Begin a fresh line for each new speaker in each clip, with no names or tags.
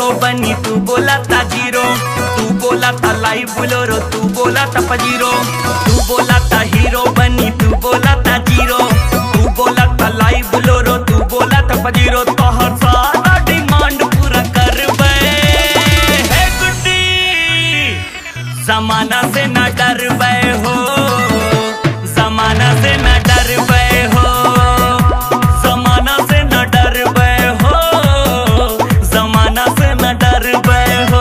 Hero बनी तू बोला था जीरो तू बोला था लाइव बोलोरो तू बोला था पजीरो तू बोला था हीरो बनी तू बोला था जीरो तू बोला था लाइव बोलोरो तू बोला था पजीरो तोहर सारा डिमांड पूरा करबे हे गुड्डी जमाना से न डरबे हो जमाना से न डरबे हो जमाना से न डरबे हो जमाना से न डरबे हो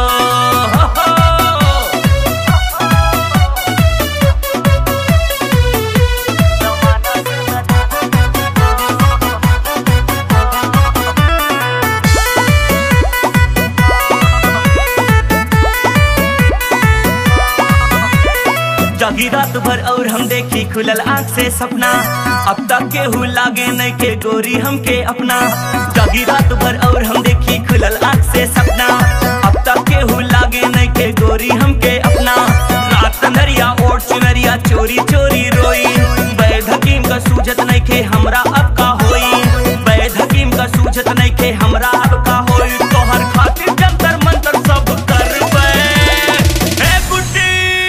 जागी रात भर और हम देखी खुलल आंख से सपना अब तक केहू लागे नहीं के गोरी हमके अपना जागी रात भर और हम देखी खुलल आंख से सपना अब तक केहू लागे नहीं के गोरी हमके अपना रात नरिया ओढ़ चुनरिया चोरी चोरी रोई बैद हकीम का सूझत नहीं के हमरा अब का होई बैद हकीम का सूझत नहीं के हमरा अब का होई तोहर खातिर जंतर मंतर सब करबे हे बुड्ढी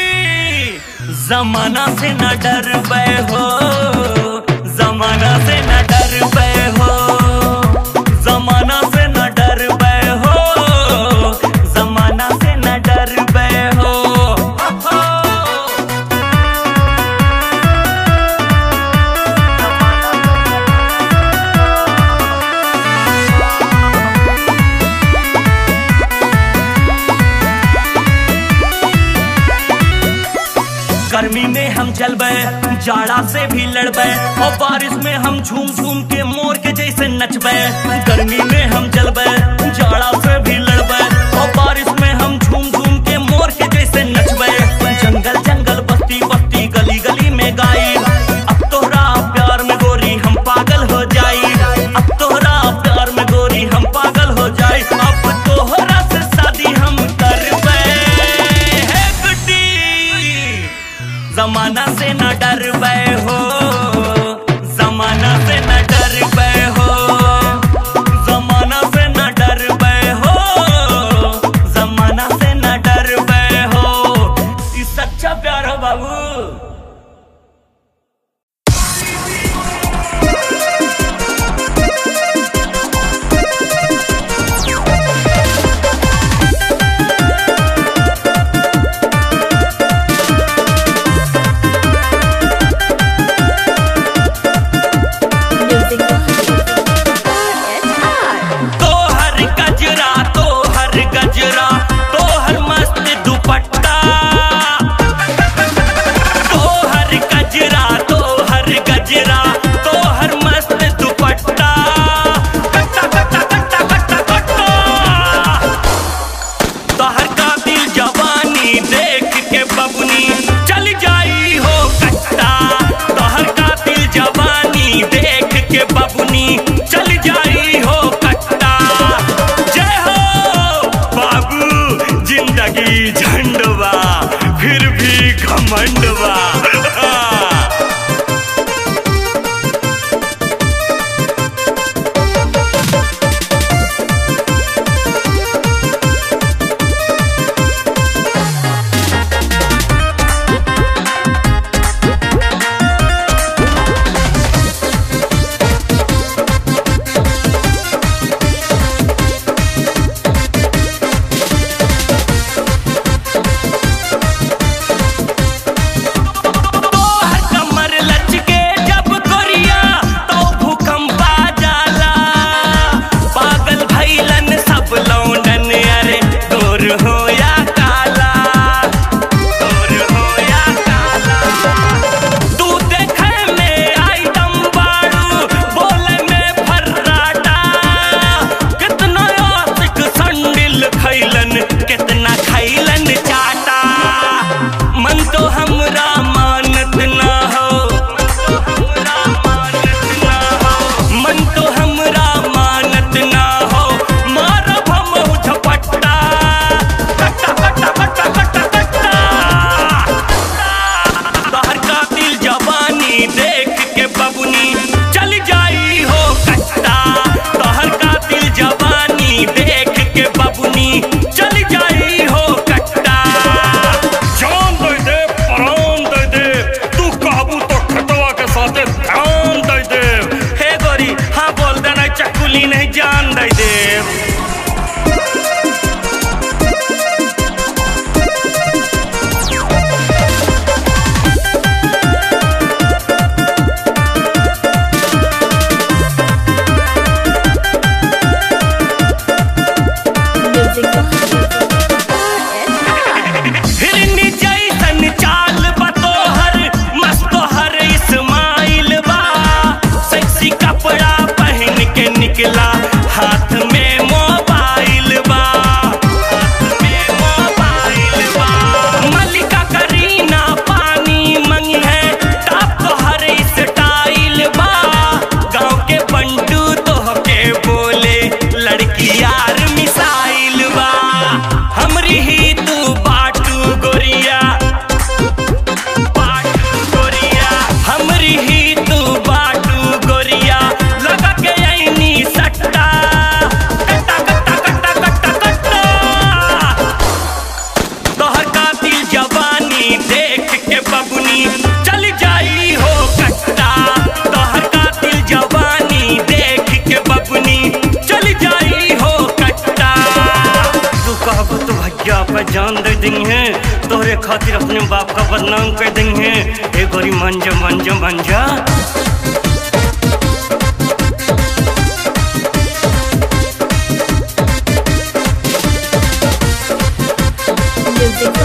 जमाना से न डरबे हो जमाना से न डरबे हो जमाना से न डरबे हो जमाना से न डरबे हो गर्मी में हम चलबे जाड़ा से भी लड़बे और बारिश में हम झूम झूम के मोर के जैसे नचबे गर्मी में हम चलबे जाड़ा से भी लड़बे और बारिश में हम झूम झूम के मोर के जैसे नचबे जंगल जंगल बस्ती बस्ती गली गली में गाई अब तोहरा प्यार में गोरी हम पागल हो जाई अब तोहरा प्यार में गोरी हम पागल हो जाई अब तोहरा से शादी हम करबे हे गुड्डी जमाना से न डरबे हो जमाना से न डरबे हो जमाना से न डरबे हो जमाना से न डरबे हो ई सच्चा प्यार हो बाबू
Thank
जिंदगी नहीं जान दे देव
Music
हिरनी जैसन चाल बा तोहर मस्त तोहर इस्माइल बा सेक्सी कपड़ा पहन के निकला हाथ में मोबाइल बा हाथ में मोबाइल बा मल्लिका करीना पानी मंगी है टॉप तोहर स्टाइल बा गांव के बंटू तोहके बोले लड़की यार मिसाइल बा हमरी ही तू बाटू गोरिया बाटू गोरिया हमरी ही तू बाटू गोरिया लगा के ऐनी सट्टा कट्टा कट्टा कट्टा कट्टा कट्टा तोहर कातिल जवानी देख के बबुनी चल जाई हो कट्टा तोहर कातिल जवानी देख के बबुनी चल जाई हो कट्टा तू कहबो तो भैया पे जान दे देंगे तोहरे खातिर अपने बाप का बदनाम कर देंगे ए गोरी मंजा मंजा मंजा
Music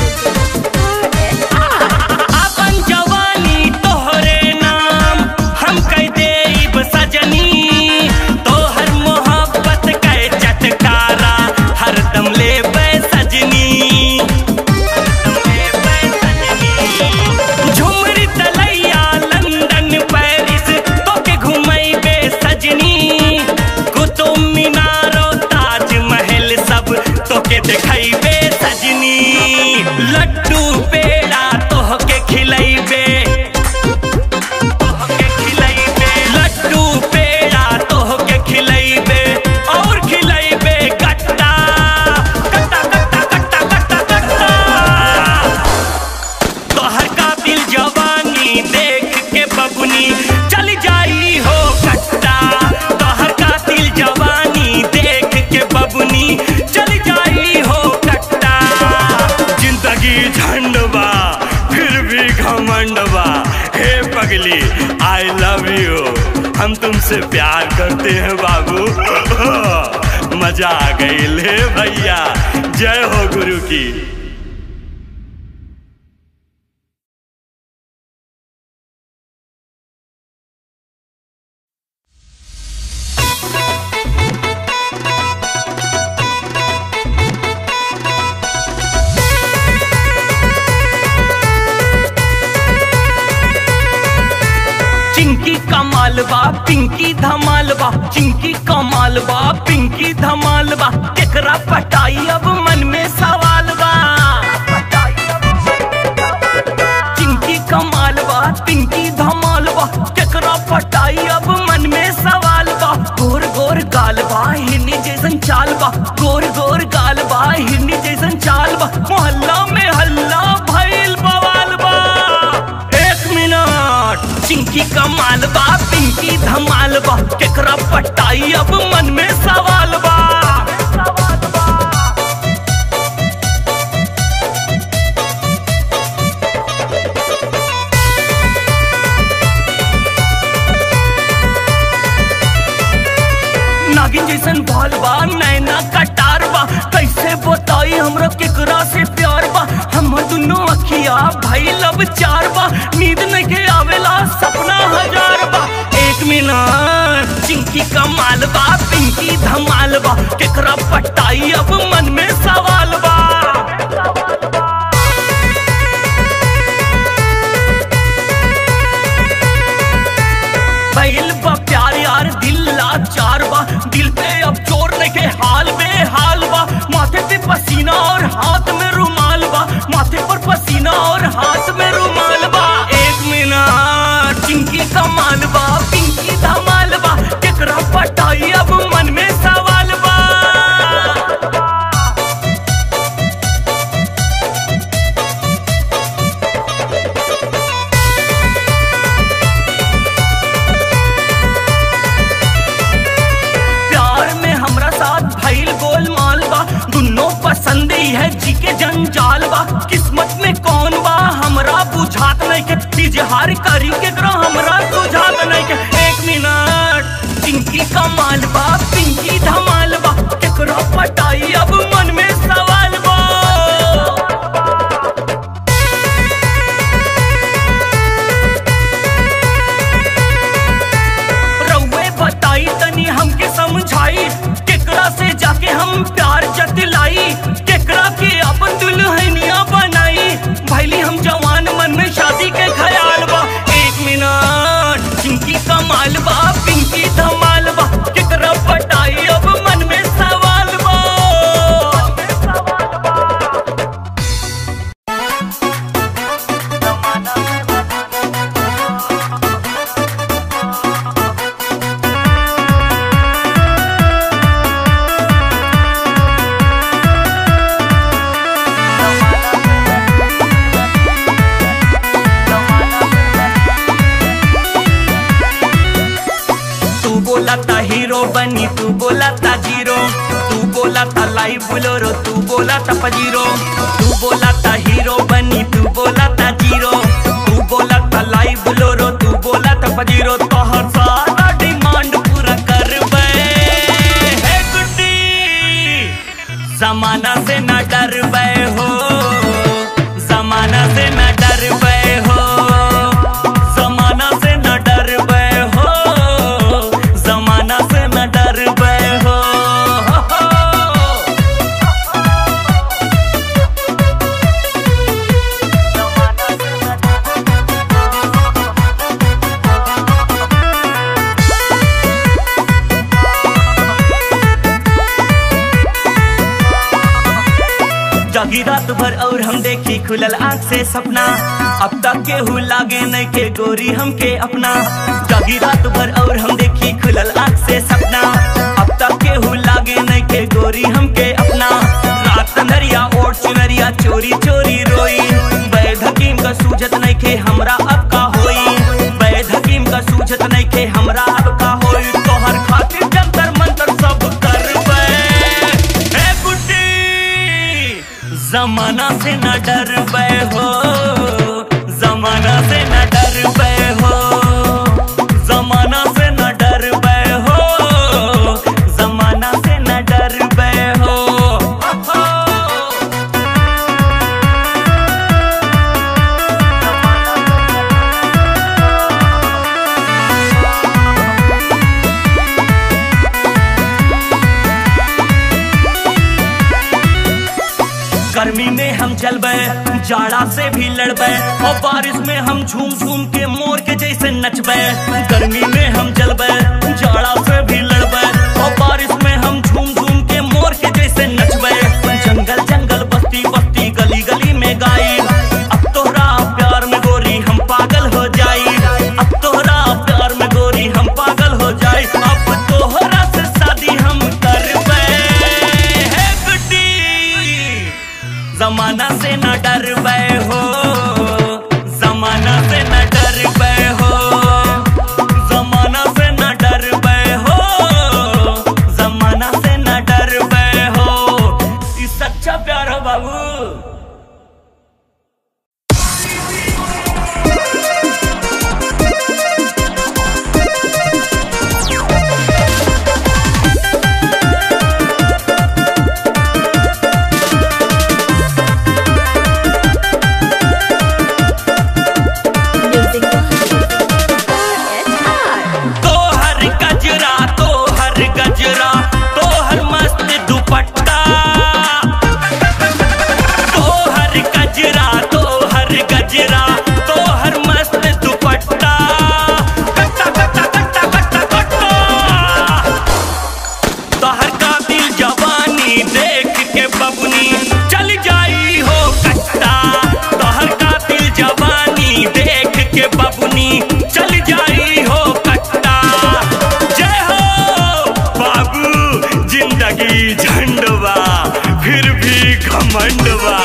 अपन जवानी तोहरे नाम हम कह देब सजनी तोहर मोहब्बत के चटकारा हरदम लेबै सजनी हरदम लेबै सजनी। झुमरी तलैया लंदन पेरिस तोके घुमैबे सजनी कुतुब मीनारो ताजमहल सब तोके देखैबे सजनी लड्डू पेड़ा तोहके खिलैबे तोहके खिलैबे लड्डू पेड़ा तोहके खिलैबे और खिलैबे गट्टा गट्टा गट्टा गट्टा गट्टा गट्टा तोहर कातिल जवानी देख के बबुनी चल जाई हो कट्टा तोहर कातिल जवानी देख के बबुनी चल जाई हो कट्टा जिंदगी झंडवा फिर भी घमंडवा हे पगली आई लव यू हम तुमसे प्यार करते हैं बाबू मजा आ गई ले भैया जय हो गुरु की चिंकी कमाल बा पिंकी धमाल बा चिंकी कमाल बा पिंकी धमाल बा केकरा पटाई अब मन में सवाल बा चिंकी कमाल बा पिंकी धमाल बा केकरा पटाई अब मन में सवाल बा गोर गोर गाल बा हिरनी जैसन चाल बा गोर गोर गाल बा हिरनी जैसन चाल बा मोहल्ला में हल्ला भइल बवाल बा एक मिनट चिंकी कमाल बा पिंकी धमाल बा केकरा पटाई अब मन में सवाल बा नागिन जैसन बाल बा नैना कटार बा कैसे बताई हमरा केकरा से प्यार बा हम दुनो अखिया भाई लब चार बा नींद नहीं आवेला सपना हजार बा एक मिनट चिंकी कमाल बा पिंकी धमाल बा केकरा पटाई अब मन में सवाल बा पहल बा प्यार यार दिल लाचार बा दिल पे अब जोर नहीं के हाल में हाल बा माथे पे पसीना और हाथ में रुमाल बा माथे पर पसीना और हाथ में रुमाल बा एक मिनट चिंकी कमाल बा पिंकी धमाल बा केकरा पटाई अब मन में सवाल बा है जी के जंजाल बा किस्मत में कौन बा हमरा बुझात नहीं के तिजहार करी के करो हमरा बुझात नहीं के एक मिनट पिंकी कमाल बा पिंकी धमाल बा केकरो पटाई अब मन में सवाल बा रउए बताई तनी हमके समझाई केकरा से जाके हम प्यार जतलाई केकरा के अपन दुल्हनिया बनाई भैली हम जवान मन में शादी के ख्याल बा एक मिनट पिंकी कमाल बा पिंकी धमाल बा केकरा पटाई अब मन में सवाल बा तू बोला था हीरो बनी तू बोला था जीरो तू बोला था लाइव बोलोरो तू बोला था पजीरो तू बोला था हीरो बनी तू बोला था जीरो तू बोला था लाइव बोलोरो तू बोला था पजीरो तो हर सारा डिमांड पूरा कर हे गुड्डी जमाना से न डर हो जमाना से न डर हो जमाना से न डर हो जमाना से न डर हो जागी रात भर और हम देखी खुलल आंख से सपना अब तक केहू लागे नहीं के गोरी हमके अपना जागी रात भर और हम देखी खुलल आंख से सपना अब तक केहू लागे नहीं के गोरी हमके अपना रात नरिया ओढ़ चुनरिया चोरी चोरी रोई बैद हकीम का सूझत नहीं के हमरा अब का होई बैद हकीम का सूझत नहीं के हमरा अब का होई तोहर खातिर जंतर मंतर सब करबे हे बुड्ढी जमाना से न डर हो जमाना से न डर हो जमाना से न डर हो जमाना से न डर हो गर्मी में हम चलबे जाड़ा से भी लड़बे और बारिश में हम झूम झूम के मोर के जैसे नचबे गर्मी में हम चलबे जाड़ा से भी लड़बे और बारिश में हम झूम झूम के मोर के जैसे नचबे जंगल जंगल बस्ती बस्ती गली गली में गाई अब तोहरा प्यार में गोरी हम पागल हो जाई अब तोहरा प्यार में गोरी हम पागल हो जाई अब तोहरा से शादी हम करबे हे गुड्डी जमाना से न डर हो जमाना से न डर हो जमाना से न डर हो जमाना से न डर हो ई सच्चा प्यार हो बाबू
Music box.
तोहर गजरा तोहर गजरा तोहर मस्त दुपट्टा तोहर गजरा तोहर गजरा तोहर मस्त दुपट्टा कट्टा कट्टा कट्टा कट्टा कट्टा तोहर कातिल जवानी देख के बबुनी चल जाई हो कट्टा तोहर कातिल जवानी देख के बबुनी चल जाई हो कट्टा जय हो बाबू जिंदगी झंडवा फिर भी घमंडवा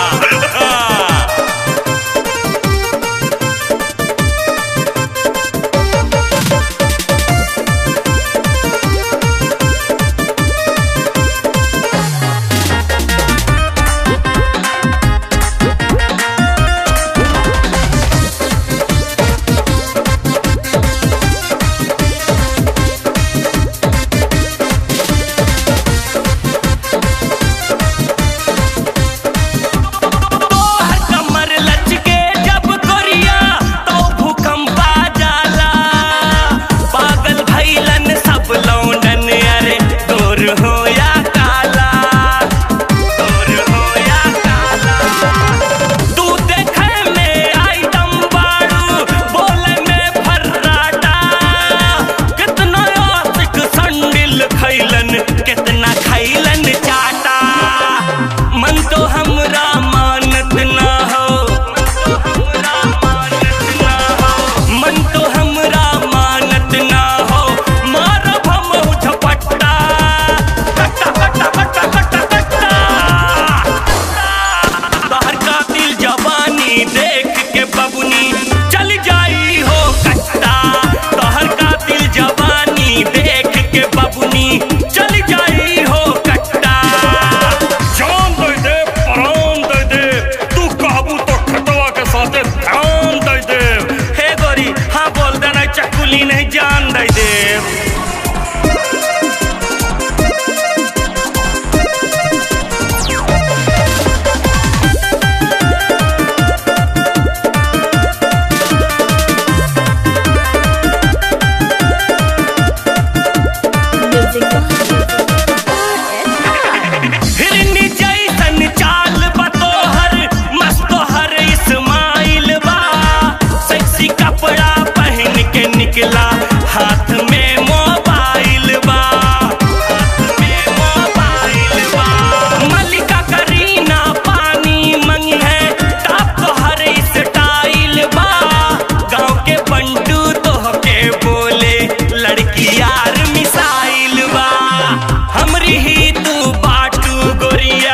निकला हाथ में मोबाइल बा हाथ में मोबाइल बा मल्लिका करीना पानी मंगी है टाप तो हर स्टाइल बा गाँव के बंटू तो के बोले लड़की यार मिसाइल बा हमरी ही तू बाटू गोरिया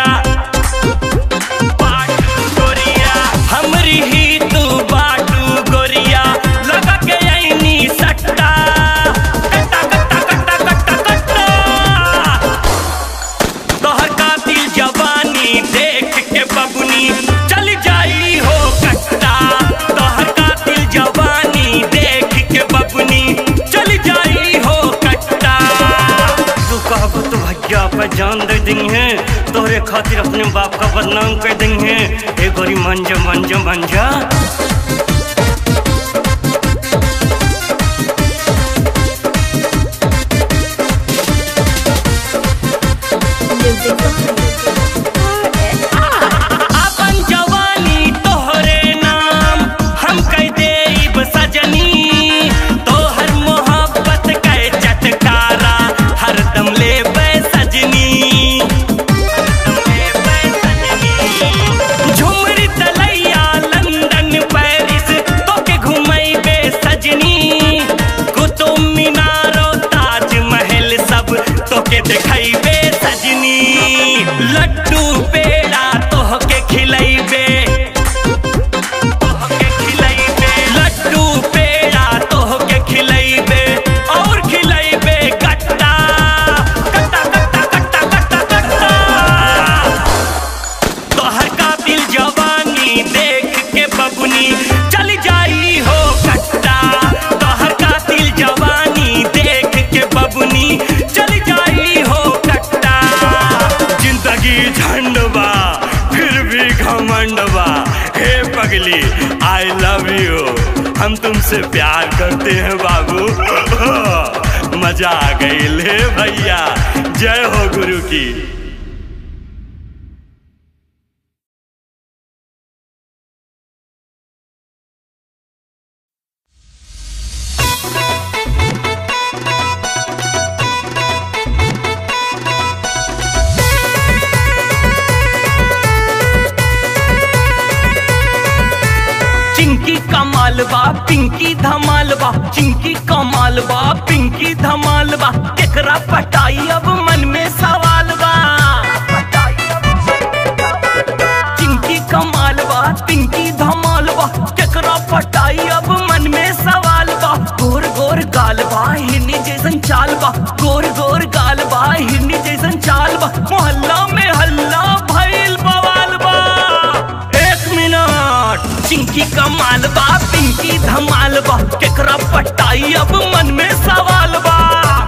बाटू गोरिया हमरी ही तू बाटू गोरिया लगा के ऐनी सट्टा कट्टा कट्टा कट्टा कट्टा कट्टा तोहर कातिल जवानी देख के बबुनी चल जाई हो कट्टा तोहर कातिल जवानी देख के बबुनी चल जाई हो कट्टा तू कहबो तो भैया पे जान दे देंगे तोहरे खातिर अपने बाप का बदनाम कर देंगे ए गोरी मंजा मंजा मंजा
Music
अपन जवानी तोहरे नाम हम कह देब सजनी तोहर मोहब्बत के चटकारा हरदम लेबै सजनी झुमरी तलैया लंदन पेरिस तोके घुमैबे सजनी कुतुब मीनारो ताजमहल सब तोके देखैबे सजनी लड्डू पेड़ा तोहके खिलैबे तोहके खिलैबे लड्डू पेड़ा तोहके खिलैबे और खिलैबे कट्टा कट्टा कट्टा कट्टा कट्टा कट्टा तोहर कातिल जवानी देख के बबुनी चल जाई हो कट्टा तोहर कातिल जवानी देख के बबुनी चल जाई हो कट्टा जिंदगी झंडवा फिर भी घमंडवा हे पगली आई लव यू हम तुमसे प्यार करते हैं बाबू मजा आ गई ले भैया जय हो गुरु की चिंकी कमाल बा पिंकी धमाल बा चिंकी कमाल बा पिंकी धमाल बा केकरा पटाई अब मन में सवाल बा चिंकी कमाल बा पिंकी धमाल बा केकरा पटाई अब मन में सवाल बा गोर गोर गाल बा हिरनी जैसन चाल बा गोर गोर गाल बा हिरनी जैसन चाल बा मोहल्ला में हल्ला भइल बवाल बा एक मिनट चिंकी कमाल बा पिंकी धमाल बा केकरा पटाई अब मन में सवाल बा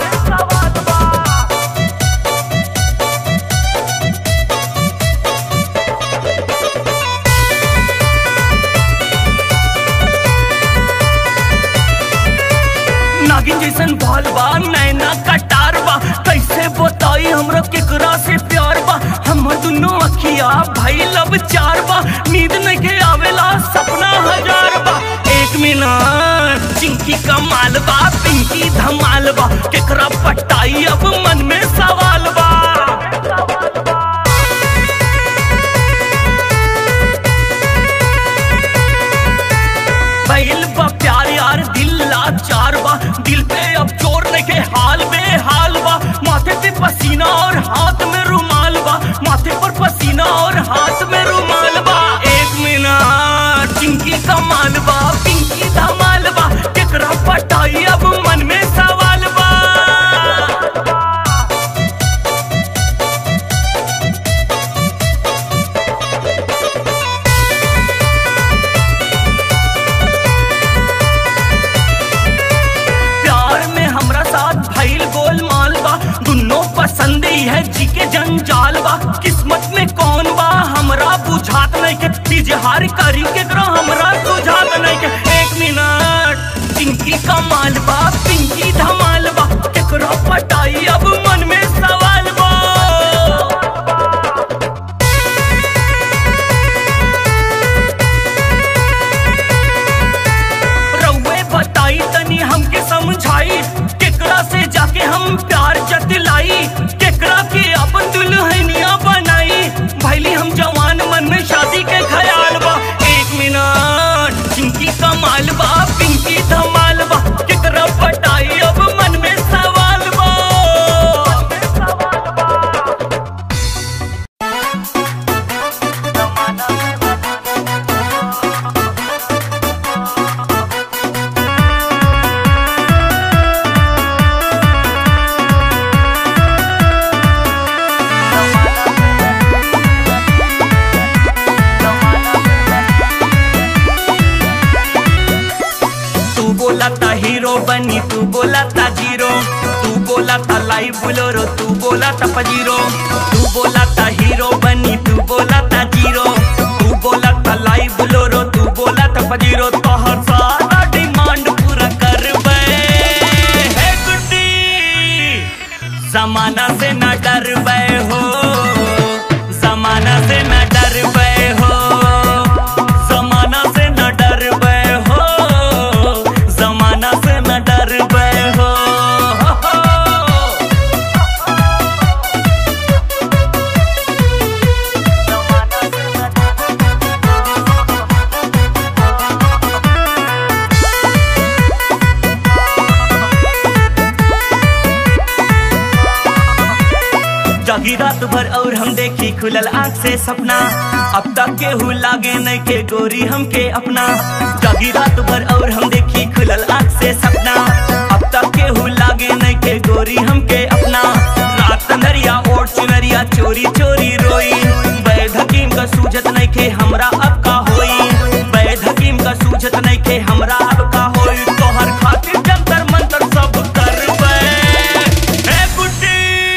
नागिन जैसन बाल बा नैना कटार बा कैसे बताई हमरा केकरा से प्यार बा हम दुनो अखिया भाई लब चार बा नींद नहीं आवेला सपना हजार बा एक मिनट चिंकी कमाल बा पिंकी धमाल बा केकरा पटाई अब मन में सवाल बा पहल बा प्यार यार दिल लाचार बा दिल पे अब जोर नहीं के हाल में हाल बा माथे पे पसीना और हाथ में रुमाल बा माथे पर पसीना और हाथ में रुमाल बा एक मिनट चिंकी कमाल बा पिंकी धमाल बा केकरा पटाई अब मन में सवाल बा प्यार में हमरा साथ भइल गोलमाल बा दुनो पसंद ही है जी के जंजाल बा किस्मत में कौन बा हमरा बुझात नहीं के इजहार करी के करो हमरा बुझात नहीं के एक मिनट पिंकी कमाल बा पिंकी धमाल बा केकरो पटाई अब मन में सवाल बा रउए बताई तनी हमके बोला था हीरो बनी तू बोला था जीरो तू बोला था लाइव बोलोरो तू बोला था पजीरो तू बोला था हीरो बनी तू बोला था जीरो तू बोला था लाइव बोलोरो तू बोला था पजीरो तो हर सारा डिमांड पूरा कर हे गुड्डी जमाना से न डर हो जमाना से न डर हो जमाना से न डर हो जमाना से न डर हो जागी रात भर और हम देखी खुलल आंख से सपना अब तक केहू लागे नहीं के गोरी हमके अपना जागी रात भर और हम देखी खुलल आंख से सपना अब तक केहू लागे नहीं के गोरी हमके अपना रात नरिया ओढ़ चुनरिया चोरी चोरी रोई बैद हकीम का सूझत नहीं के हमरा अब का होई बैद हकीम का सूझत नहीं के हमरा अब का होई तोहर खातिर जंतर मंतर सब करबे हे बुड्ढी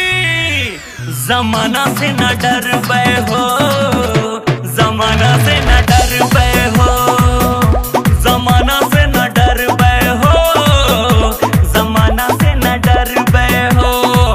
जमाना से न डर हो जमाना से न डर हो जमाना से न डर हो जमाना से न डर हो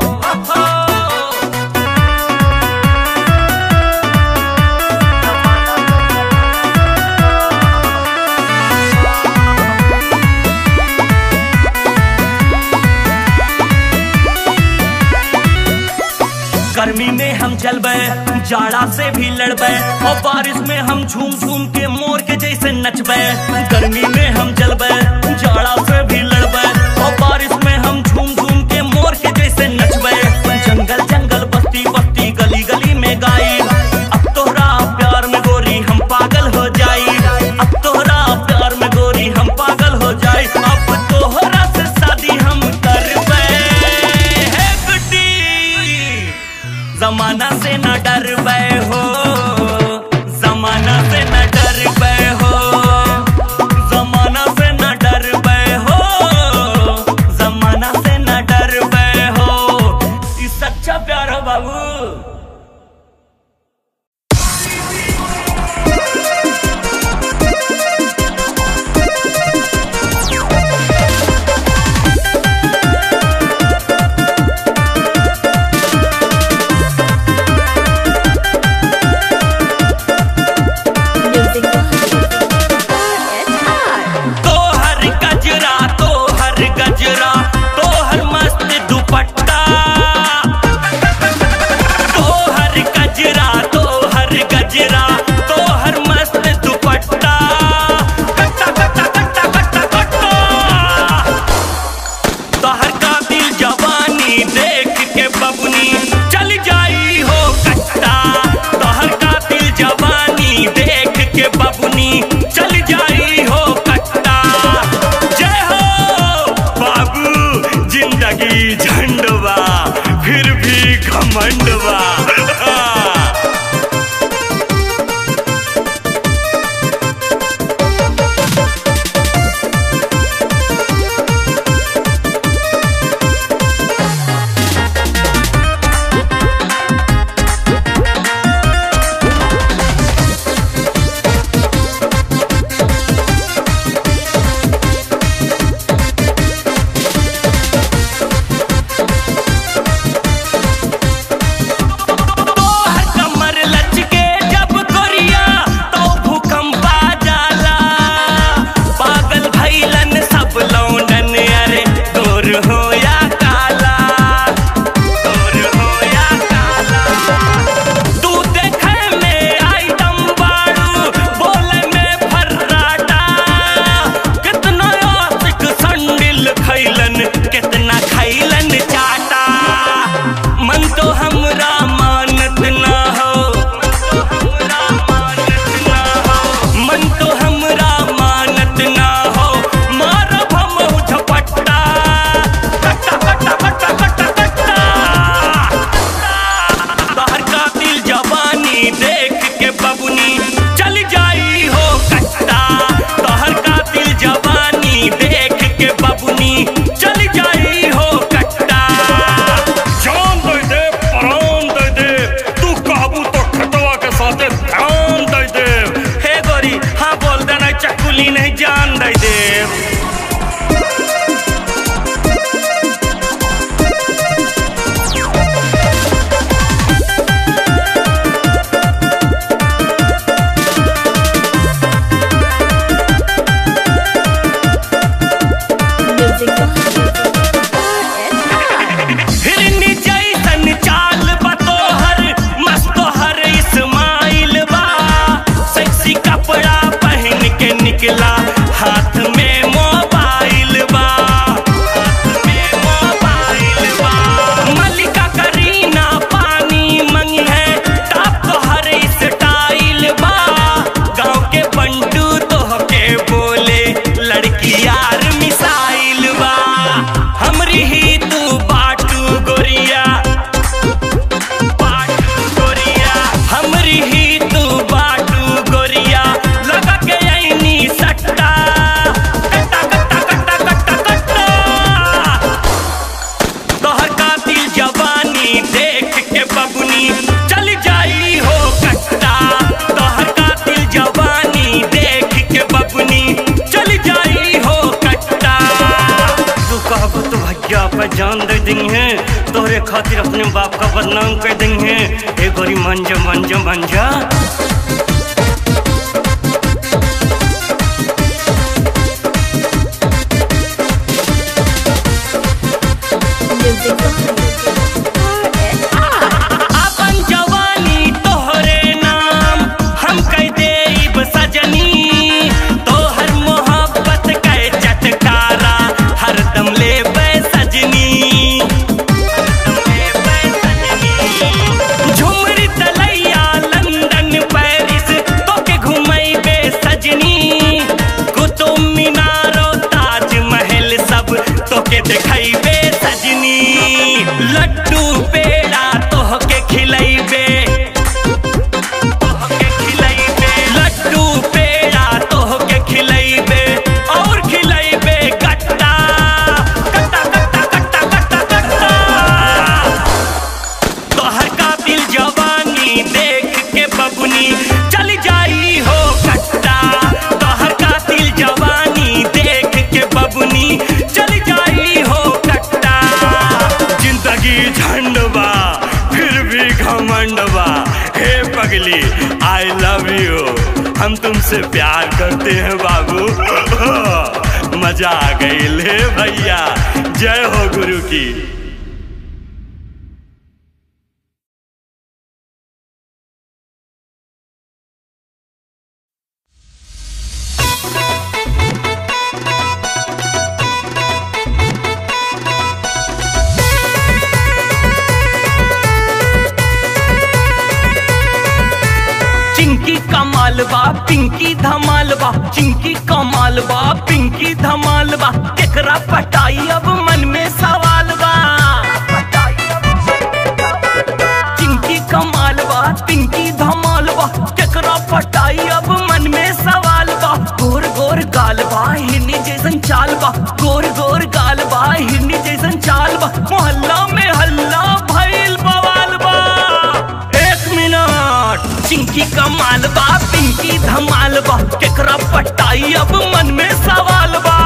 गर्मी में हम चलबे जाड़ा से भी लड़बे और बारिश में हम झूम झूम के मोर के जैसे नचबे गर्मी में हम चलबे जाड़ा से भी लड़बे और बारिश में हम झूम झूम के मोर के जैसे नचबे जंगल जंगल बस्ती बस्ती गली गली में गाई अब तोहरा प्यार में गोरी हम पागल हो जाई अब तोहरा प्यार में गोरी हम पागल हो जाई अब तोहरा से शादी हम करबे हे गुड्डी जमाना से न डर हो जमाना से न डर हो जमाना से न डर के बबुनी चल जाई हो कट्टा
जान दे दे प्राण दे दे तू कहबू तो खतवा के साथे ध्यान दे दे
हे गोरी हाँ बोल देना चकुली नहीं जान दे देव
Music
हिरनी जैसन चाल बा तोहर मस्त तोहर इस्माइल बा सेक्सी कपड़ा पहन के निकला हाथ में मोबाइल बा हाथ में मोबाइल बा मल्लिका करीना पानी मंगी है टॉप तोहर स्टाइल बा गाँव के बंटू तोह के बोले लड़की यार मिसाइल बा हमरी ही तू बाटू गोरिया बाटू गोरिया हमरी ही तू बाटू गोरिया लगा के ऐनी सट्टा कट्टा कट्टा कट्टा कट्टा कट्टा तोहर कातिल जवानी देख के बबुनी चल जाई हो कट्टा तोहर कातिल जवानी देख के बबुनी चल जाई हो कट्टा तू कहबो तो भैया पे जान दे देंगे तोहरे खातिर अपने बाप का बदनाम कर देंगे ए गोरी मंजा मंजा मंजा
Music
अपन जवानी तोहरे नाम हम कह देब सजनी तोहर मोहब्बत के चटकारा हरदम लेबै सजनी झुमरी तलैया लंदन पेरिस तोके घुमैबे सजनी कुतुब मीनारो ताजमहल सब तोके देखैबे सजनी लड्डू पेड़ा तोहके खिलैबे तोहके खिलैबे लड्डू पेड़ा तोहके खिलैबे और खिलैबे गट्टा गट्टा गट्टा गट्टा गट्टा गट्टा तोहर कातिल जवानी देख के बबुनी चल जाई हो कट्टा तोहर कातिल जवानी देख के बबुनी चल जाई हो कट्टा
जिंदगी झंड बा फिर भी घमंड बा हे पगली आई लव यू हम तुमसे प्यार करते हैं बाबू मजा आ गई ले भैया जय हो गुरु की
चिंकी कमाल बा पिंकी धमाल बा चिंकी कमाल बा पिंकी धमाल बा केकरा पटाई अब मन में सवाल बा चिंकी कमाल बा पिंकी धमाल बा केकरा पटाई अब मन में सवाल बा गोर गोर गाल बा हिरनी जैसन चाल बा गोर गोर गाल बा हिरनी जैसन चाल बा मोहल्ला में हल्ला भइल बवाल बा एक मिनट चिंकी कमाल बा पिंकी धमाल बा केकरा पटाई अब मन में सवाल बा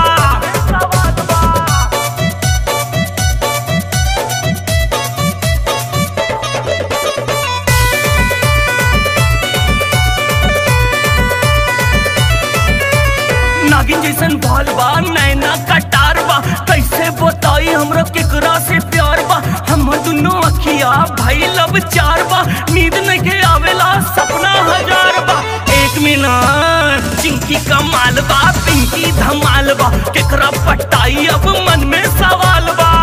नागिन जैसन बाल बा नैना कटार बा कैसे बताई हमरा केकरा से प्यार बा हम दुनो अखिया भाई लब चार बा नींद नहीं आवेला सपना हजार बा एक मिनट चिंकी कमाल बा पिंकी धमाल बा केकरा पटाई अब मन में सवाल बा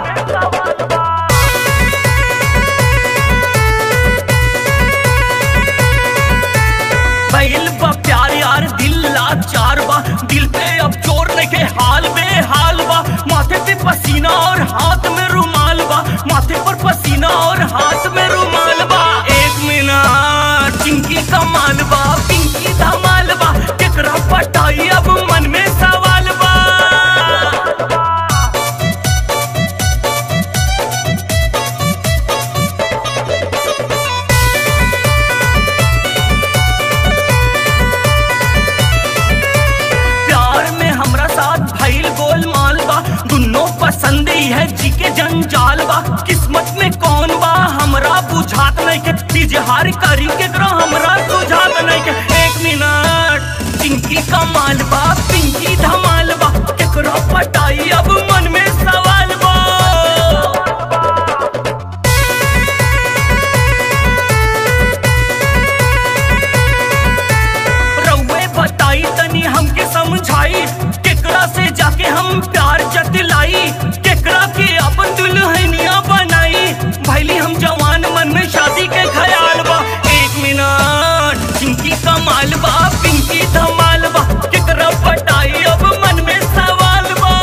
पहल बा प्यार यार दिल लाचार बा दिल पे अब जोर नहीं के हाल में हाल बा माथे पे पसीना और हाथ में रुमाल बा माथे पर पसीना और हाथ में रुमाल बा एक मिनट चिंकी कमाल बा पिंकी धमाल बा केकरा पटाई अब मन में सवाल बा पसंद ही है जी के जंजाल बा किस्मत में कौन बा हमरा बुझात नहीं के तिजहार करी के करो हमरा बुझात नहीं के एक मिनट पिंकी का माल बा पिंकी धमाल बा केकरो पटाई अब मन में सवाल बा रउए बताई तनी हमके समझाई केकरा से जाके हम प्यार जतलाई केकरा के अपन दुल्हनिया बनाई भैली हम जवान मन में शादी के ख्याल बा एक मिनट पिंकी कमाल बा पिंकी धमाल बा केकरा पटाई अब मन में सवाल बा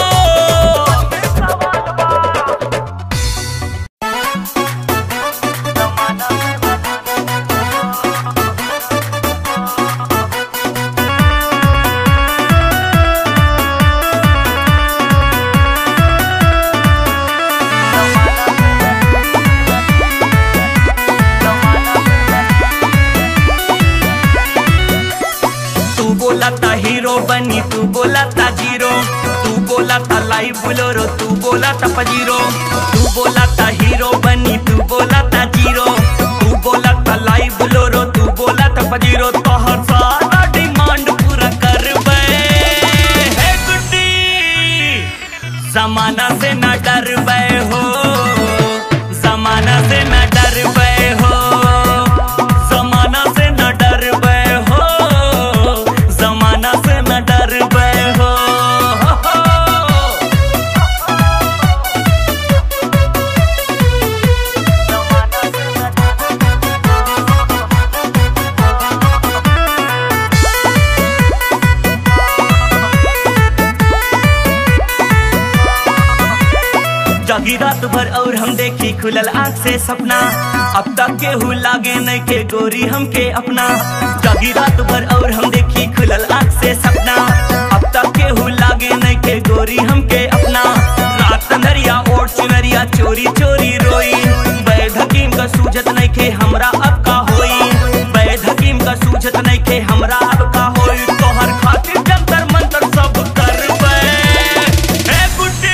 तू बोला था हीरो बनी तू बोला था जीरो तू बोला था लाइव बोलोरो तू बोला था पजीरो तू बोला था हीरो बनी तू बोला था जीरो तू बोला था लाइव बोलोरो तू बोला था पजीरो तो हर सारा डिमांड पूरा कर हे गुड्डी जमाना से न डर हो जमाना से न डर हो जमाना से न डर हो जमाना से न डर हो जागी रात भर और हम देखी खुलल आँख से सपना अब तक केहू लागे नहीं के गोरी हमके अपना जागी रात भर और हम देखी खुलल आँख से सपना अब तक केहू लागे नहीं के गोरी हमके अपना रात नरिया ओढ़ चुनरिया चोरी चोरी रोई बैद हकीम का सूझत नहीं के हमरा अब का होई बैद हकीम का सूझत नहीं के हमरा अब का होई तोहर खातिर जंतर मंतर सब करबे हे बुड्ढी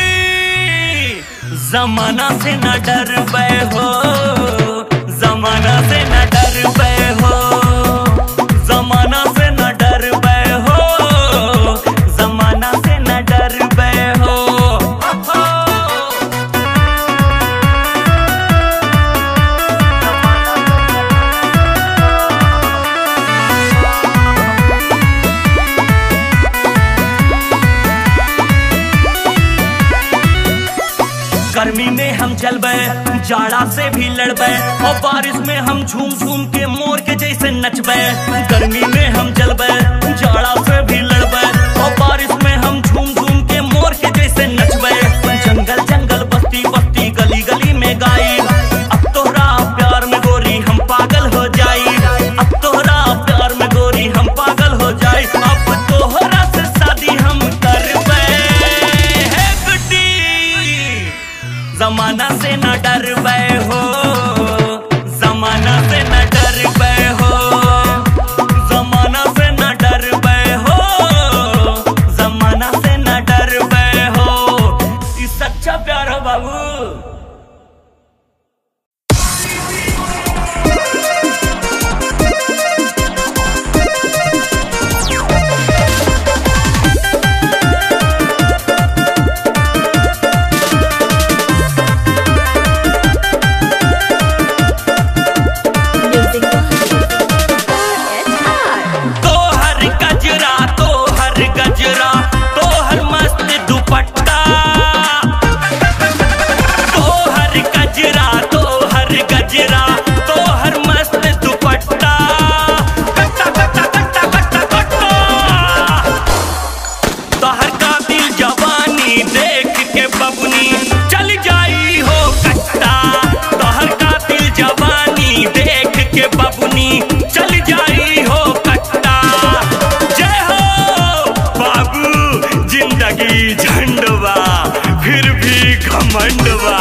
जमाना से न डर हो जमाना से न डर हो जमाना से न डर हो जमाना से न डर हो गर्मी में हम चलबे जाड़ा से भी लड़बे और बारिश में हम झूम झूम के मोर के जैसे नचबे गर्मी में हम चलबे जाड़ा से भी लड़बे और बारिश में हम झूम झूम के मोर के जैसे नचबे जंगल जंगल बस्ती बस्ती गली गली में गाई अब तोहरा प्यार में गोरी हम पागल हो जाई अब तोहरा प्यार में गोरी हम पागल हो जाई अब तोहरा से शादी हम करबे हे गुड्डी जमाना से न डर हो जमाना से न डर हो जमाना से न डर हो जमाना से न डर हो ई सच्चा प्यार हो बाबू
Music box.
तोहर गजरा तोहर गजरा तोहर मस्त दुपट्टा तोहर गजरा तोहर गजरा तोहर मस्त दुपट्टा कट्टा कट्टा कट्टा कट्टा कट्टा तोहर कातिल जवानी देख के बबुनी चल जाई हो कट्टा तोहर कातिल जवानी देख के बबुनी चल जाई हो कट्टा जय हो बाबू जिंदगी झंडवा फिर भी घमंडवा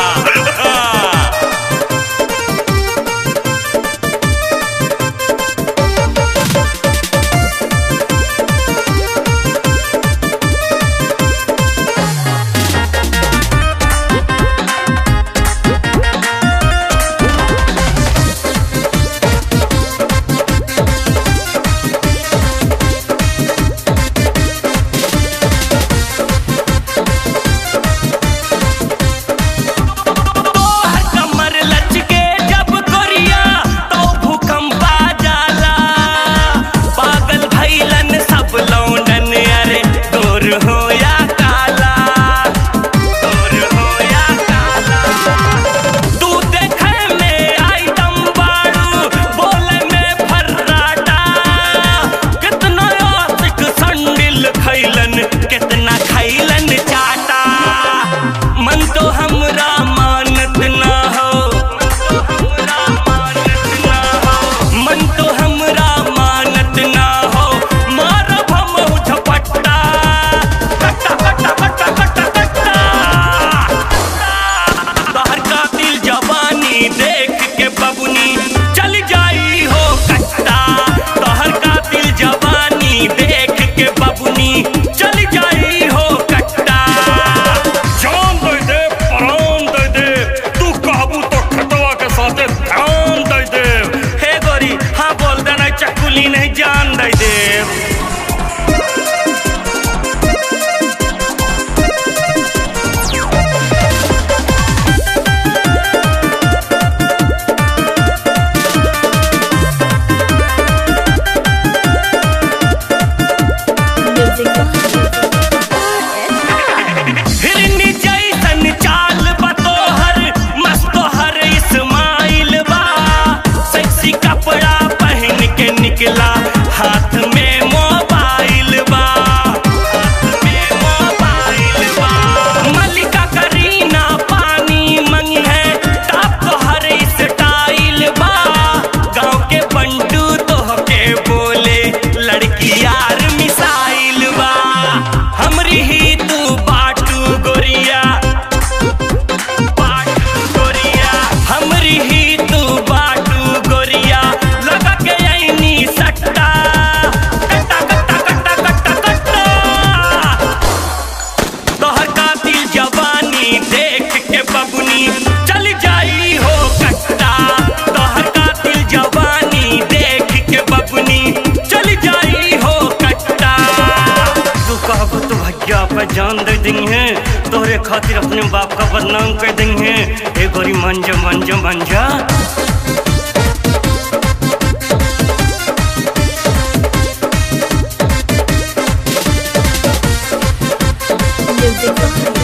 देंगे तोहरे खातिर अपने बाप का बदनाम कर देंगे एक बारी मंजा मंजा मंजा
Music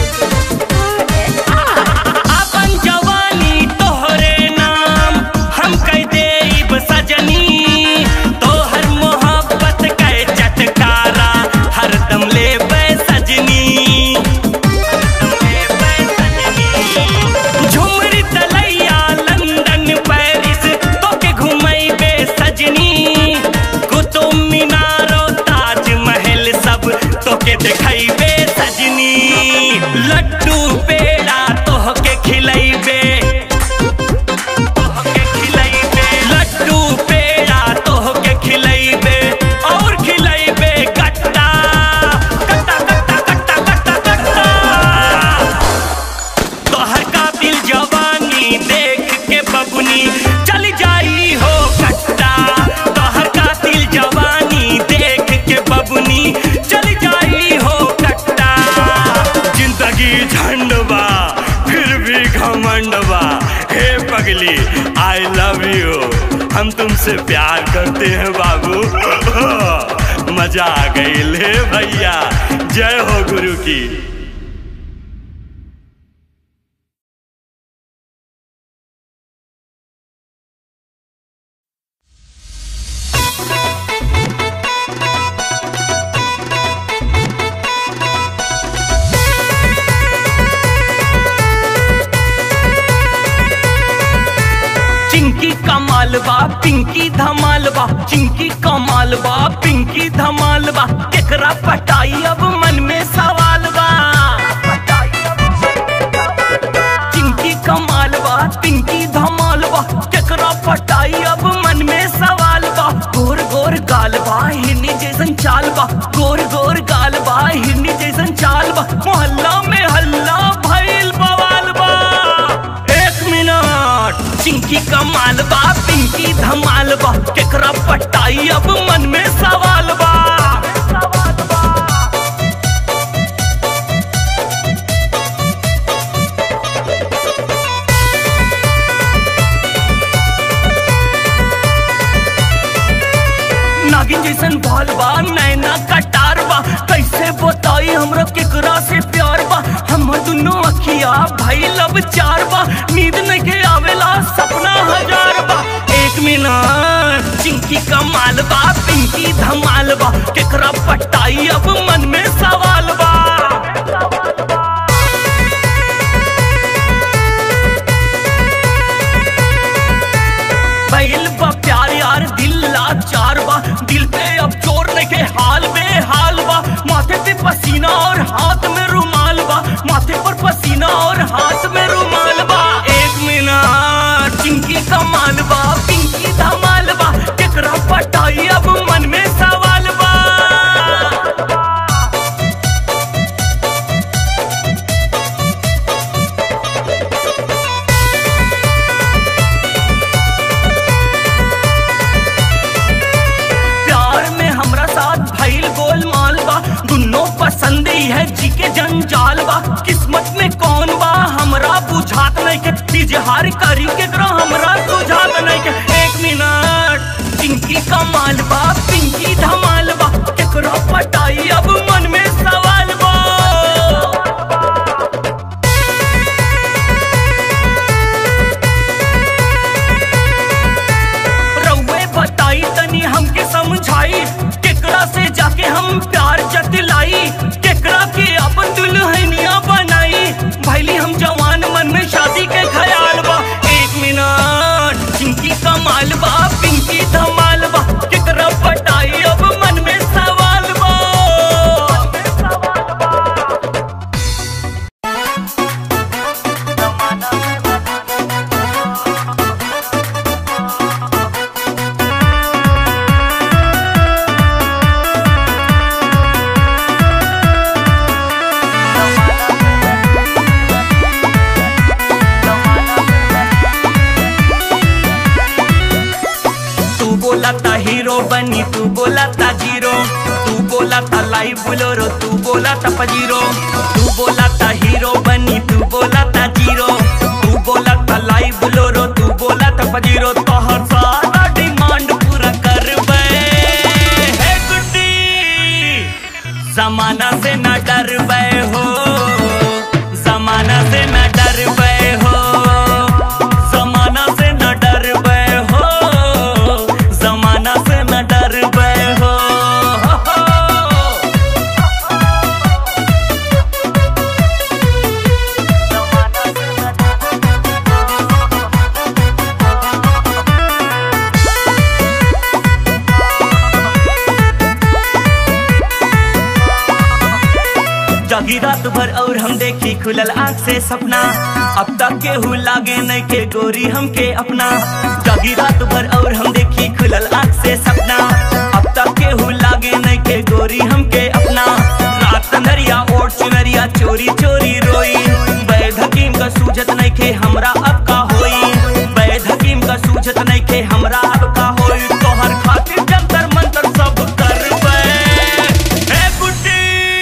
अपन जवानी तोहरे नाम हम कह देब सजनी तोहर मोहब्बत के चटकारा हरदम लेबै सजनी झुमरी तलैया लंदन पेरिस तोके घुमैबे सजनी कुतुब मीनारो ताजमहल सब तोके देखैबे सजनी लड्डू पेड़ा तोहके खिलैबे तोहके खिलैबे लड्डू पेड़ा तोहके खिलैबे और खिलैबे कट्टा कट्टा कट्टा कट्टा कट्टा कट्टा तोहर कातिल जवानी देख के बबुनी चल जाई हो कट्टा तोहर कातिल जवानी देख के बबुनी चल जाई हो कट्टा
जिंदगी झंडवा फिर भी घमंडवा हे पगली आई लव यू हम तुमसे प्यार करते हैं बाबू मजा आ गई ले भैया जय हो गुरु की
चिंकी कमाल बा पिंकी धमाल बा चिंकी कमाल बा पिंकी धमाल बा केकरा पटाई अब मन में सवाल बा चिंकी कमाल बा पिंकी धमाल बा केकरा पटाई अब मन में सवाल बा गोर गोर गाल बा हिरनी जैसन चाल बा गोर गोर गाल बा हिरनी जैसन चाल बा मोहल्ला में हल्ला भइल बवाल बा एक मिनट चिंकी कमाल बा पिंकी धमाल बा केकरा पटाई अब मन में सवाल बा नागिन जैसन बाल बा नैना कटार बा कैसे बताई हमरा केकरा से प्यार बा हमर दुनो अखिया भाई लब चार बा नींद नहीं आवेला सपना हजार बा एक मिनट चिंकी कमाल बा पिंकी धमाल बा केकरा पटाई अब मन में सवाल बा पहल बा प्यार यार दिल लाचार बा दिल पे अब जोर नहीं के हाल में हाल बा माथे पे पसीना और हाथ में रुमाल बा माथे पर पसीना और हाथ में रुमाल बा एक मिनट चिंकी कमाल बा पिंकी धमाल बा केकरा पटाई अब मन में सवाल बा प्यार में हमरा साथ भइल गोलमाल बा दुनो पसंद ही है जी के जंजाल बा किस्मत में कौन बा हमरा बुझात नहीं के इजहार करी के करो हमरा बुझात नहीं के एक मिनट पिंकी कमाल बा पिंकी धमाल बा केकरो पटाई अब मन में सवाल बा रउए बताई तनी हमके समझाई केकरा से जाके हम प्यार जतलाई केकरा के अपन दुल्हनिया बनाई भैली हम जवान मन में शादी के ख्याल बा एक मिनट चिंकी कमाल बा पिंकी धमाल बा केकरा पटाई अब मन में सवाल बा तू बोला था हीरो बनी तू बोला था जीरो तू बोला था लाइव बोलोरो तू बोला बोला था पजीरो तू बोला था हीरो बनी तू बोला था जीरो तू बोला था लाइव बोलोरो तू बोला था पजीरो तो हर सारा डिमांड पूरा कर हे गुड्डी जमाना से न डर हो जमाना से न डर हो जमाना से न डर हो जमाना से न डर हो जागी रात भर और हम देखी खुलल आंख से सपना अब तक केहू लागे नहीं के गोरी हमके अपना जागी रात भर और हम देखी खुलल आंख से सपना अब तक केहू लागे नहीं के गोरी हमके अपना रात नरिया ओढ़ चुनरिया चोरी चोरी रोई बैद हकीम का सूझत नहीं के हमरा अब का होई बैद हकीम का सूझत नहीं के हमरा अब का होई तोहर खातिर जंतर मंतर सब करबे हे बुड्ढी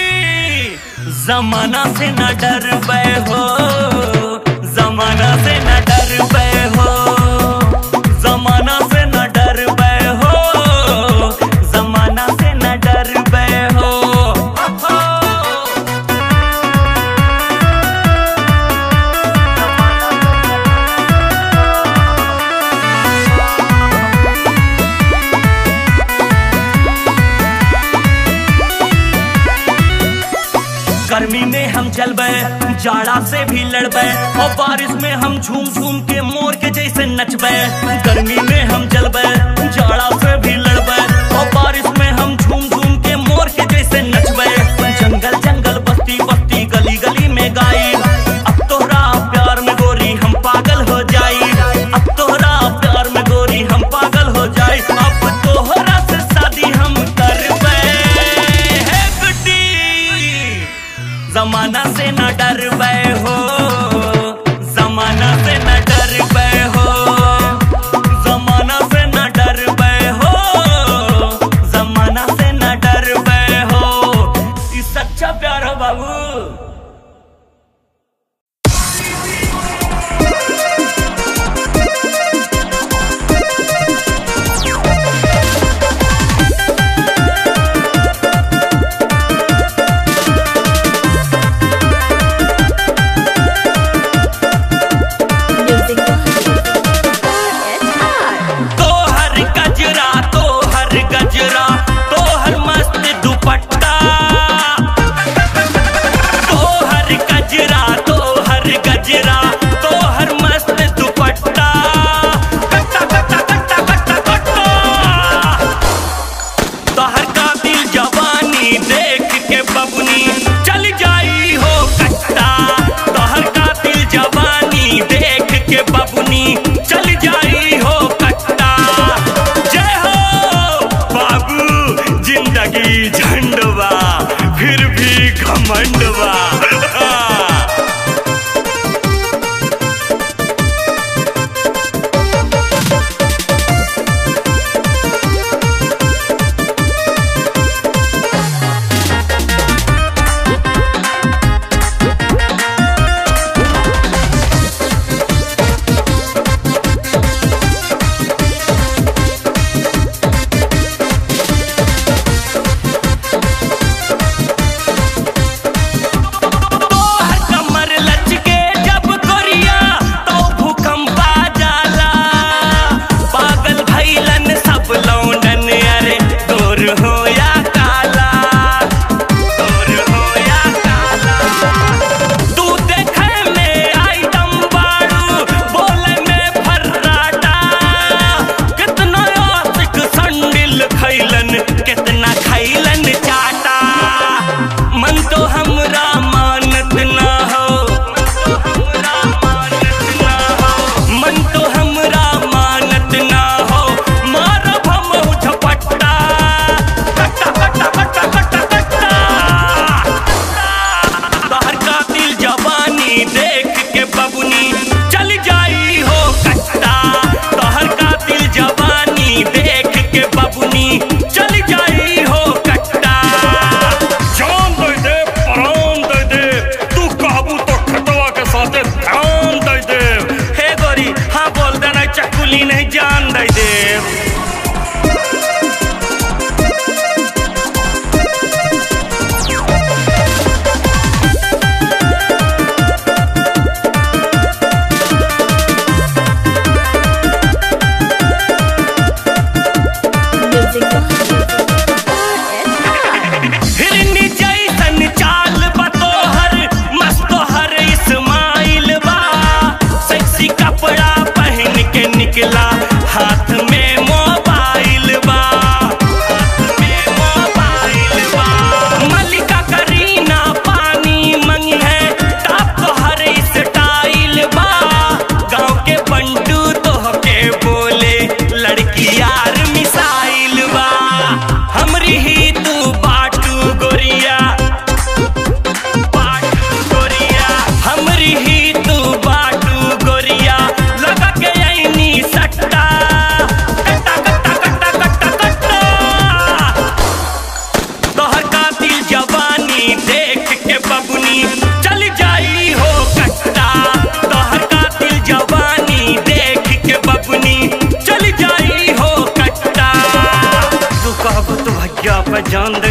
जमाना से न डर हो जमाना से न डर हो जमाना से न डर हो जमाना से न डर हो गर्मी में हम चलबे जाड़ा से भी लड़बे और बारिश में हम झूम झूम के मोर के जैसे नचबे गर्मी में हम चलबे जाड़ा से भी लड़बे और बारिश में हम झूम झूम के मोर के जैसे नचबे जंगल जंगल बस्ती बस्ती गली गली में गाई अब तोहरा प्यार में गोरी हम पागल हो जाई अब तोहरा प्यार में गोरी हम पागल हो जाई अब तोहरा से शादी हम करबे हे गुड्डी जमाना से न डर हो जमाना से न डर हो जमाना से न डर हो जमाना से न डर हो ई सच्चा प्यार हो बाबू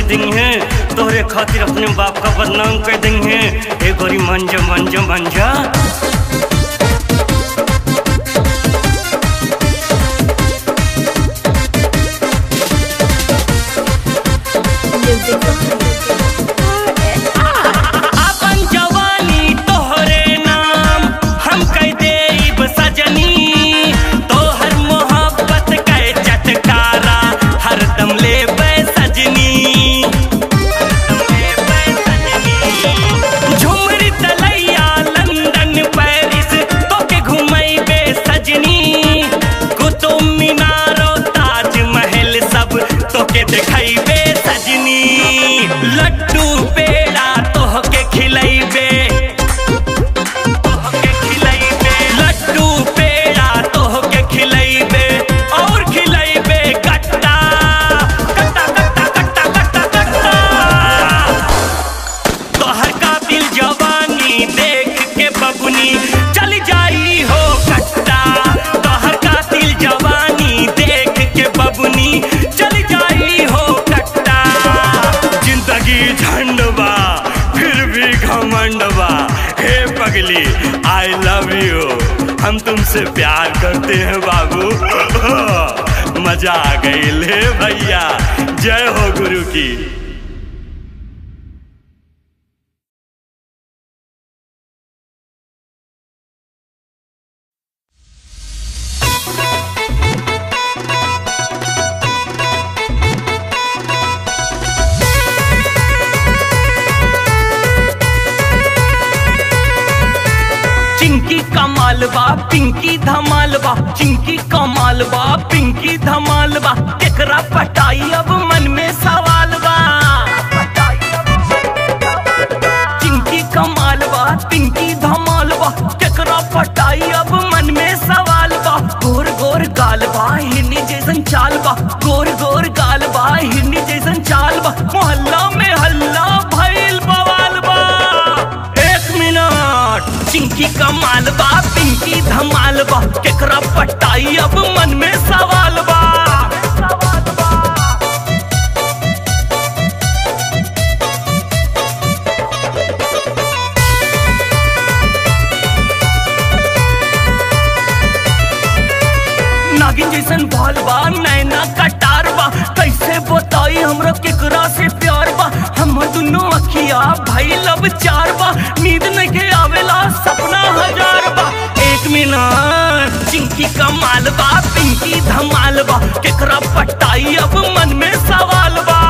देंगे तोहरे खातिर अपने बाप का बदनाम कर देंगे ए गोरी मंजा मंजा मंजा
Music
अपन जवानी तोहरे नाम हम कह देब सजनी तोहर मोहब्बत के चटकारा हरदम लेबै सजनी झुमरी तलैया लंदन पेरिस तोके घुमैबे सजनी कुतुब मीनारो ताजमहल सब तोके देखैबे सजनी लड्डू पेड़ा तोहके खिलैबे तोहके खिलैबे लड्डू पेड़ा तोहके खिलैबे और खिलैबे कट्टा कट्टा कट्टा कट्टा कट्टा कट्टा तोहर कातिल जवानी देख के बबुनी चल जाई हो कट्टा तोहर कातिल जवानी देख के बबुनी चल जाई हो कट्टा
जिंदगी झंडवा फिर भी घमंडवा हे पगली आई लव यू हम तुमसे प्यार करते हैं बाबू मजा आ गई ले भैया जय हो गुरु की
चिंकी कमाल बा पिंकी धमाल बा चिंकी कमाल बा पिंकी धमाल बा केकरा पटाई अब मन में सवाल बा चिंकी कमाल बा पिंकी धमाल बा केकरा पटाई अब मन में सवाल बा गोर गोर गाल बा हिरनी जैसन चाल बा गोर गोर गाल बा हिरनी जैसन चाल बा मोहल्ला में हल्ला भइल बवाल बा एक मिनट चिंकी कमाल बा पिंकी धमाल बा केकरा पटाई अब मन में सवाल बा नागिन जैसन बाल बा नैना कटार बा कैसे बताई हमरा केकरा से प्यार बा हम दुनो अखिया भाई लब चार बा नींद नहीं के आवेला सपना हजार बा एक मिनट चिंकी कमाल बा पिंकी धमाल बा केकरा पटाई अब मन में सवाल बा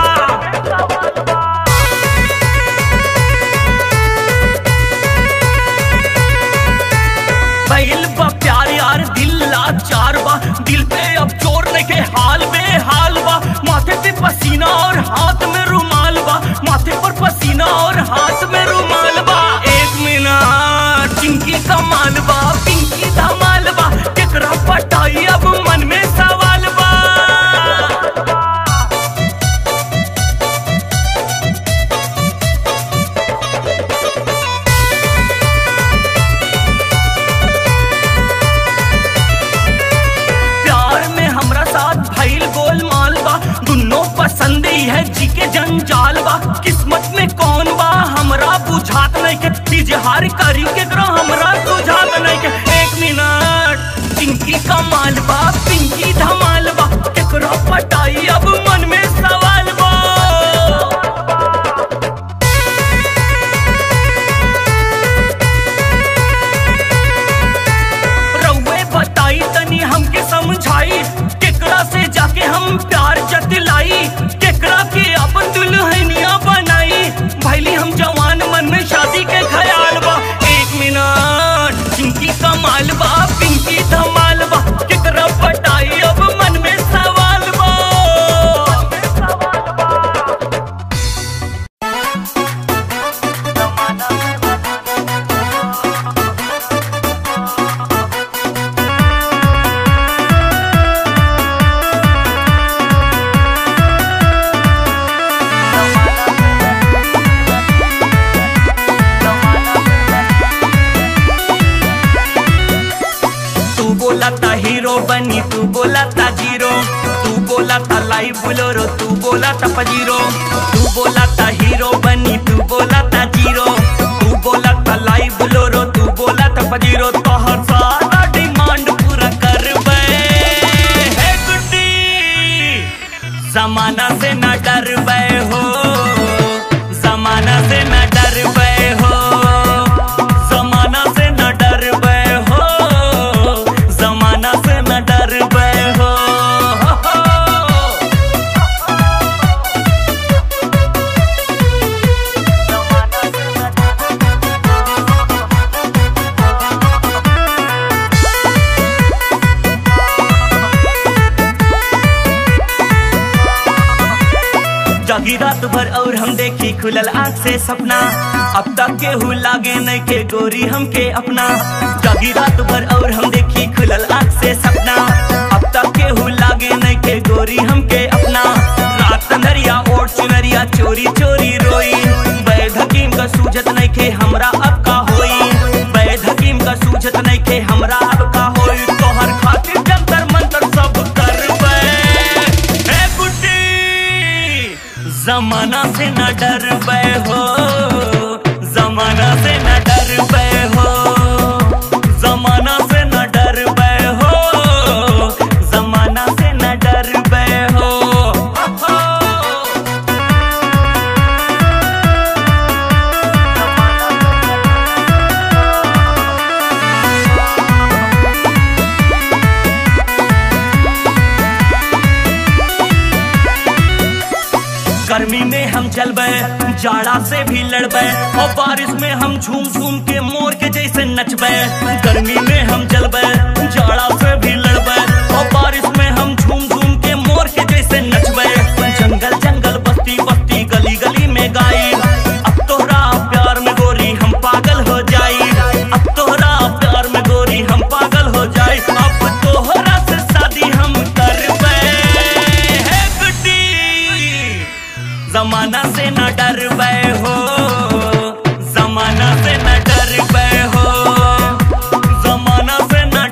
पहल बा प्यार यार दिल लाचार बा दिल पे अब जोर नहीं के हाल में हाल बा माथे पे पसीना और हाथ में रुमाल बा माथे पर पसीना और हाथ में रुमाल बा एक मिनट चिंकी कमाल बा पिंकी धमाल बा केकरा पटाई अब मन में सवाल बा प्यार में हमरा साथ भइल गोलमाल बा दुनो पसंद ही है जी के जंजाल बा किस्मत में कौन बा हमरा बुझात नहीं के इजहार करी के करो हमरा बुझात नहीं के एक मिनट पिंकी कमाल बा पिंकी धमाल बा केकरो पटाई अब मन में सवाल बा रउए बताई तनी हमके समझाई केकरा से जाके हम प्यार जतलाई केकरा के अपन दुल्हनिया बनाई भैली हम जवान मन में शादी के ख्याल बा एक मिनट चिंकी कमाल बा पिंकी धमाल बा केकरा पटाई अब मन में सवाल बा तू बोला था हीरो बनी तू बोला था जीरो तू बोला बोला था लाइव बोलोरो तू बोला था पजीरो तू बोला था हीरो बनी तू बोला था जीरो तू बोला था लाइव बोलोरो तू बोला था पजीरो तो हर सारा डिमांड पूरा कर हे गुड्डी जमाना से न डर हो जमाना से न डर हो जमाना से न डर हो जमाना से न डर हो जागी रात भर और हम देखी खुलल आँख से सपना अब तक केहू लागे नहीं के गोरी हमके अपना जागी रात भर और हम देखी खुलल आँख से सपना अब तक केहू लागे नहीं के गोरी हमके अपना रात नरिया ओढ़ चुनरिया चोरी चोरी रोई बैद हकीम का सूझत नहीं के हमरा अब का होई बैद हकीम का सूझत नहीं के हमरा अब का होई तोहर खातिर जंतर मंतर सब करबे हे बुड्ढी जमाना से न डर हो जमाना से न डर हो जमाना से न डर हो जमाना से न डर हो गर्मी में हम चलबे जाड़ा से भी लड़बे और बारिश में हम झूम झूम के मोर के जैसे नचबे गर्मी में हम चलबे जाड़ा से भी लड़बे और बारिश में हम झूम झूम के मोर के जैसे नचबे जंगल जंगल बस्ती बस्ती गली गली में गाई अब तोहरा प्यार में गोरी हम पागल हो जाई अब तोहरा प्यार में गोरी हम पागल हो जाई अब तोहरा से शादी हम करबे हे गुड्डी जमाना से न डर हो जमाना से न डर हो जमाना से न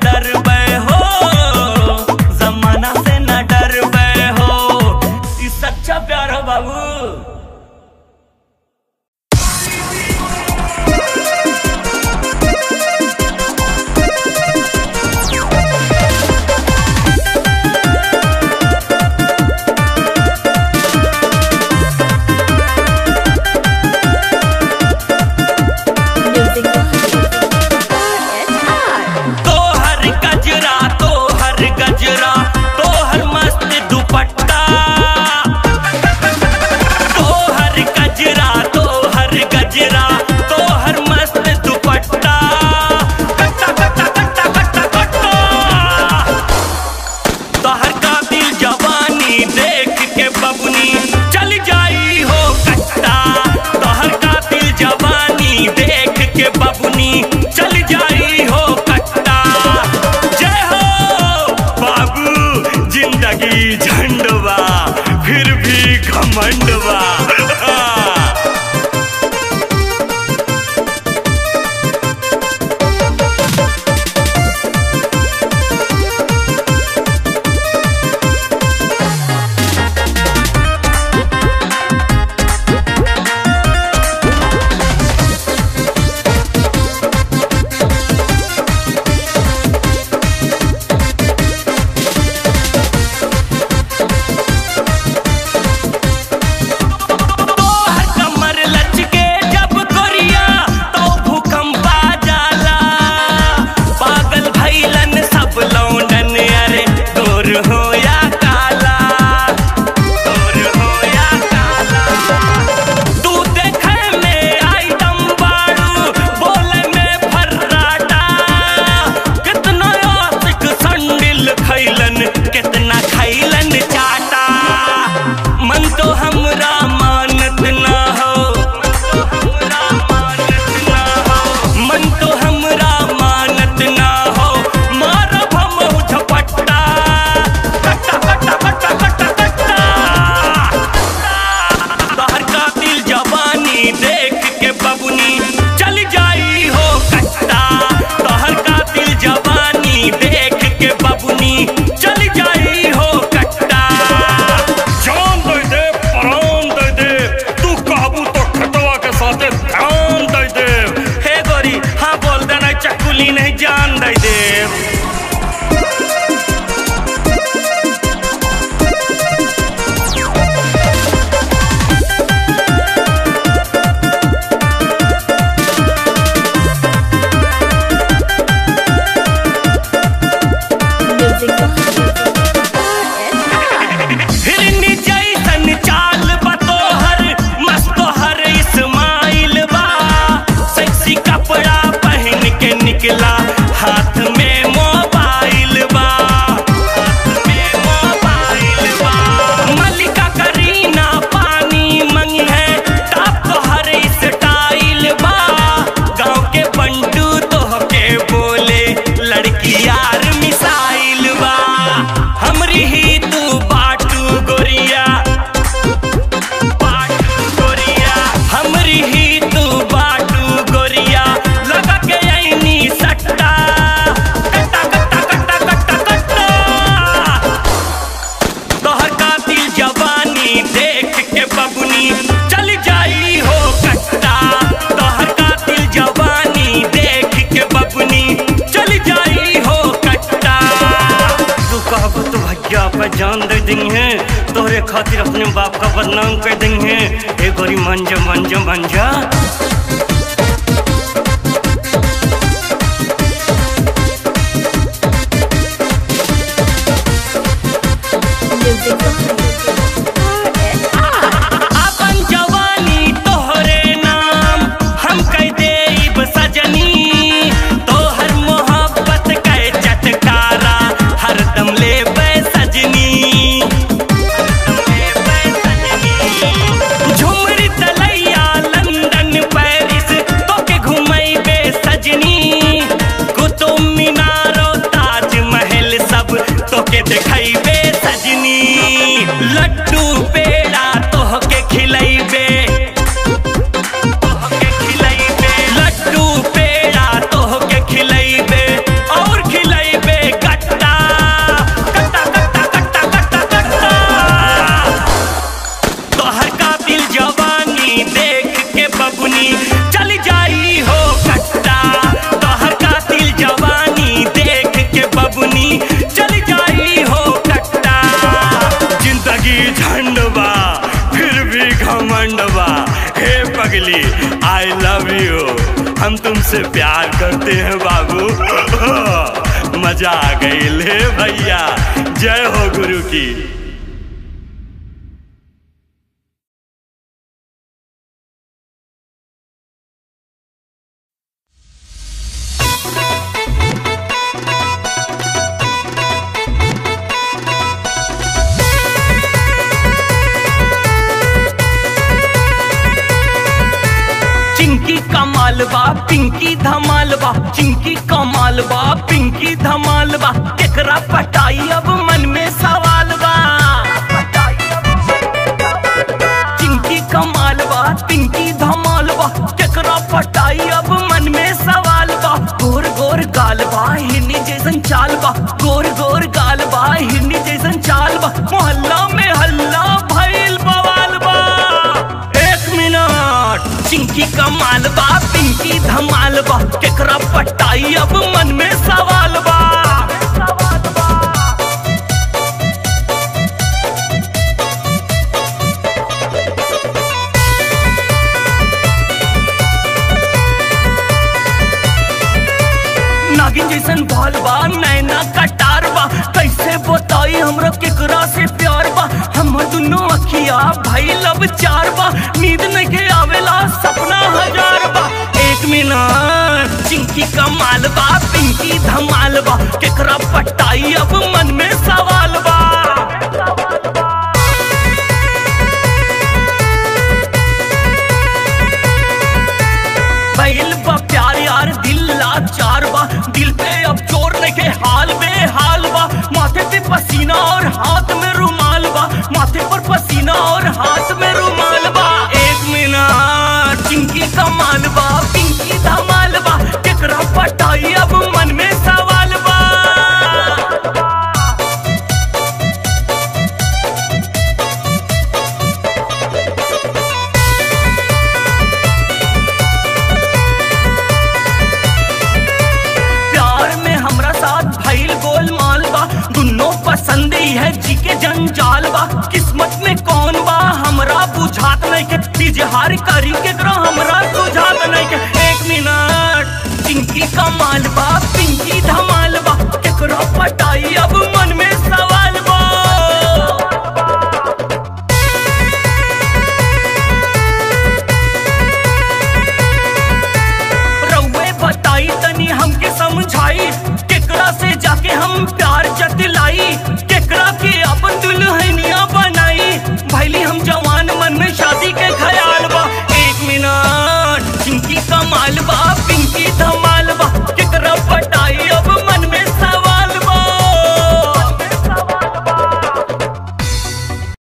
जान दे देंगे तोहरे खातिर अपने बाप का बदनाम कर देंगे ए गोरी मंजा मंजा मंजा
Music
अपन जवानी तोहरे नाम हम कह देब सजनी तोहर मोहब्बत के चटकारा हरदम लेबै सजनी झुमरी तलैया लंदन पेरिस तोके घुमैबे सजनी कुतुब मीनारो ताजमहल सब तोके देखैबे सजनी लड्डू पेड़ा तोहके खिलैबे तोहके खिलैबे लड्डू पेड़ा तोहके खिलैबे और खिलैबे कट्टा कट्टा कट्टा कट्टा कट्टा कट्टा तोहर कातिल जवानी देख के बबुनी चल जाई हो कट्टा तोहर कातिल जवानी देख के बबुनी चल जाई हो कट्टा
जिंदगी झंडवा फिर भी घमंडवा हे पगली आई लव यू हम तुमसे प्यार करते हैं बाबू मजा आ गई ले भैया जय हो गुरु की
चिंकी कमाल बा पिंकी धमाल बा चिंकी कमाल बा पिंकी धमाल बा केकरा पटाई अब मन में सवाल बा चिंकी कमाल बा पिंकी धमाल बा केकरा पटाई अब मन में सवाल बा गोर गोर गाल बा हिरनी जैसन चाल बा गोर गोर गाल बा हिरनी जैसन चाल बा मोहल्ला में हल्ला भइल बवाल बा एक मिनट चिंकी कमाल बा पिंकी धमाल बा केकरा पटाई अब मन में सवाल बा नागिन जैसन बाल बा नैना कटार बा कैसे बताई हमरा केकरा से प्यार बा हमर दुनो अखिया भाई लब चार बा नींद नहीं आवेला सपना हजार बा एक मिनट चिंकी कमाल बा पिंकी धमाल बा केकरा पटाई अब मन में सवाल बा पहल बा प्यार यार दिल लाचार बा दिल पे अब जोर नहीं के हाल में हाल बा माथे पे पसीना और हाथ में रुमाल बा माथे पर पसीना और हाथ में रुमाल बा एक मिनट चिंकी कमाल बा पिंकी धमाल बा केकरा पटाई अब मन में सवाल बा प्यार में हमरा साथ भइल गोलमाल बा दुनो पसंद ही है जी के जंजाल बा किस्मत में कौन बा हमरा बुझात नहीं के इजहार करी के करो हमरा बुझात नहीं के एक मिनट पिंकी कमाल बा पिंकी धमाल बा केकरो पटाई अब मन में सवाल बा रउए बताई तनी हमके समझाई केकरा से जाके हम प्यार जतलाई केकरा के अपन दुल्हनिया बनाई भैली हम जवान मन में शादी के ख्याल बा एक मिनट चिंकी कमाल बा पिंकी धमाल